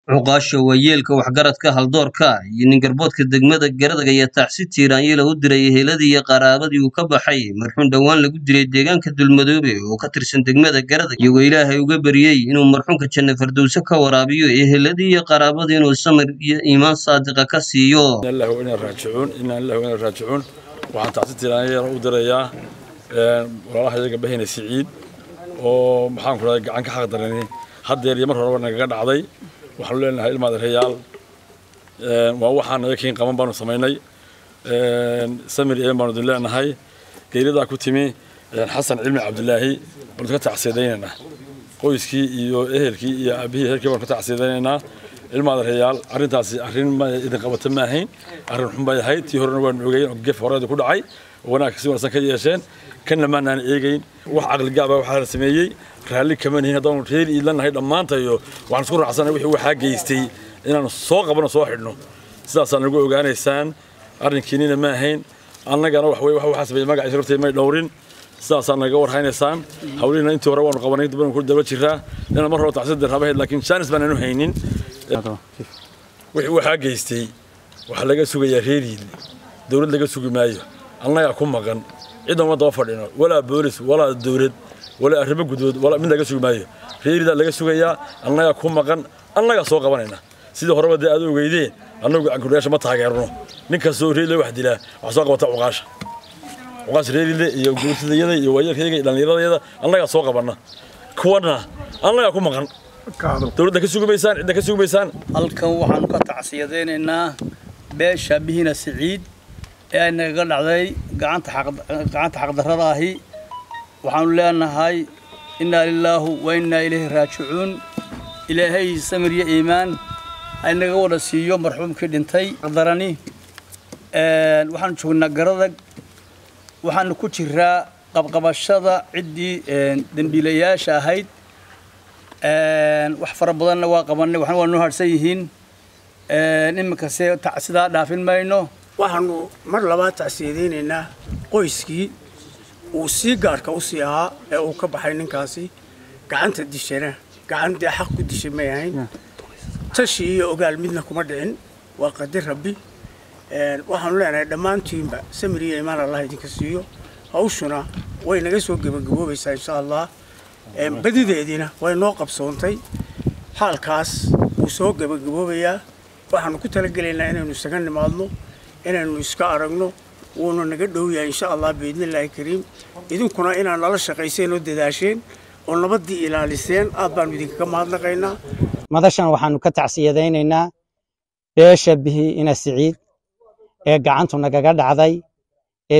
cuqaasha waayeelka waxgaradka haldoorka iyo ningarboodka degmada garadaga ayaa tacsi tiiraanyela u diray eheladii iyo qaraabadii uu ka baxay marxuun dhowaan lagu dilay deegaanka dulmadoobe oo ka tirsan degmada garadag iyagoo ilaahay uga baryey inuu marxuunka janna fardowse ka waraabiyo eheladii iyo qaraabadii inuu samir iyo iimaan saadiqa ka siiyo raajicuun waxaan tacsi tiiraanyela u dirayaa walaalaha iyaga bahayna siciid oo maxaan ku raday gacan ka xaq darani haddeer iyo mar horeba nagaga dhacday waxaanu leenahay ilmaad reyaal waa waxaan naga keen qaban baanu samaynay samir een baanu idin leenahay geeridaa ku timi xasan cilmi cabdilaahi baanu ka tacsiidaynaynaa qoyskii iyo ehelkii iyo aabihii ehelkii baanu ka tacsiidaynaynaa ilmaad reyaal arrintaasi arrin ma idin qabata ma ahayn arrin xun bay ahayd tii horena waanu ogeyn oo gef horeeda ku dhacay oo wanaagka si wanaagsan ka yeesheen kanna maanaan eegayn wax caqligaaba waxaa la sameeyey raalli kama nihin haddaanu reer iidlanahay dhammaantayo waxaan isku raacsanay wixii waxaa geystay inaanu soo qabano soo xidhno sidaasaa nagu ogaanaysaan arrinkiinina ma ahayn annagana wax weye waxaa sameeyey magaciisa hortay may dhowrin sidaasaa naga warhaynaysaan hawlihiina intii hore waanu qabanay dib ku daba jiraa inaan mar hore tacsidir rabahayd laakiin jaanis baan anu haynin wixii waxaa geystay waxaa laga sugayaa reer iidli dowlad laga sugi maayo annagaa ku maqan cidan uma daba fadhino walaa boolis walaa dowlad walaa arrimo gudbood walaa mid laga sugi maayo reeridaa laga sugayaa annagaa ku maqan annagaa soo qabanayna sidii horeba dee aad ogeydeen annagu gacankunayaasha ma taageerno nin kastoo reerile wax dilaa wax soo qabata cuqaasha cuqaasha reerile iyo guurtidayada iyo waayeelkayga iyo dhallinyaradayada annagaa soo qabanna kuwana annagaa ku maqan dowladda ka sugi maysaan cidda ka sugi maysaan halkan waxaanu ka tacsiyadaynaynaa beesha bihina siciid ee ay nagaga dhacday gacanta xaqdarrada ahi waxaanu leenahay innaa lilaahu wa innaa ilayhi raajicuun ilaahay samir iyo iimaan aynaga wada siiyo marxuumkii dhintay darani waxaanu joognaa garadag waxaanu ku jiraa qabqabashada ciddii dembiilayaasha ahayd wax fara badanna waa qabannay waxna waa noo harsan yihiin iminkase sidaa dhaafin mayno waxaanu mar labaad tacsiyadaynaynaa qoyskii uu sii gaarhka u sii ahaa ee uu ka baxay ninkaasi gacanta dishana gacan dee xaq ku dishay may ahayn tashi iyo ogaal midna kuma dhicin waa qadir rabbi waxaanu leenahay dhammaantiinba samir iyo imaan allah idinka siiyo hawshuna way naga soo gebagaboobaysaa insha allah badideediina way noo qabsoontay xaalkaas wuu soo gebagaboobayaa waxaanu ku talagelaynaa inaynu isaga nimaadno inaynu iska aragno wuuna naga dhow yahay insha allah biidnillaahi kariim idinkuna inaad nala shaqayseen oo dadaasheen oo nabaddii ilaaliseen aad baanu idinkaga mahadnaqaynaa madashan waxaanu ka tacsiyadaynaynaa beesha bihi ina siciid ee gacantu nagaga dhacday ee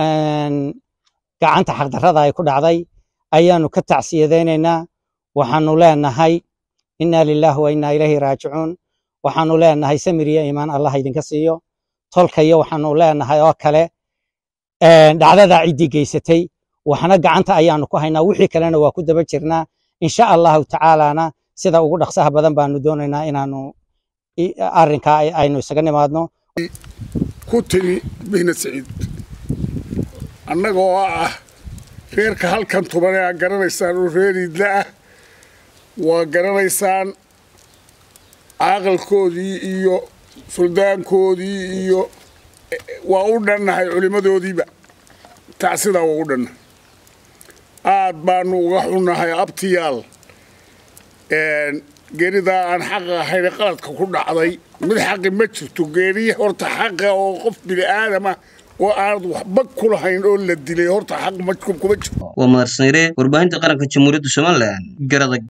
gacanta xaqdarrada ay ku dhacday ayaanu ka tacsiyadaynaynaa waxaanu leenahay innaa lilaahi wa innaa ilayhi raajicuun waxaanu leenahay samir iyo iimaan allah idinka siiyo tolkayo waxaanu leenahay oo kale dhacdadaa ciddii geysatay waxna gacanta ayaanu ku haynaa wixii kalena waa ku daba jirnaa insha allahu tacaalana sida ugu dhaqsaha badan baanu doonaynaa inaanu arrinkaa aynu isaga nimaadno ku timi bihna saciid annagoo ah reerka halkan tuban ee aad garanaysaan oo reer iidla ah waa garanaysaan caaqalkoodii iyo suldaankoodii iyo waa u dhannahay culimmadoodiiba tacsidaa waa u dhannahay aad baanu uga xunnahay abtiyaal geeridaa aan xaqa ahayn qaladka ku dhacday mid xaqi ma jirto geeriye horta xaqa oo qof bini aadama oo aanad waxba ku lahayn oo la dilay horta xaq kuma jirto waa mahadsanire warbaahinta qaranka jamhuuriyadda somalilan garadag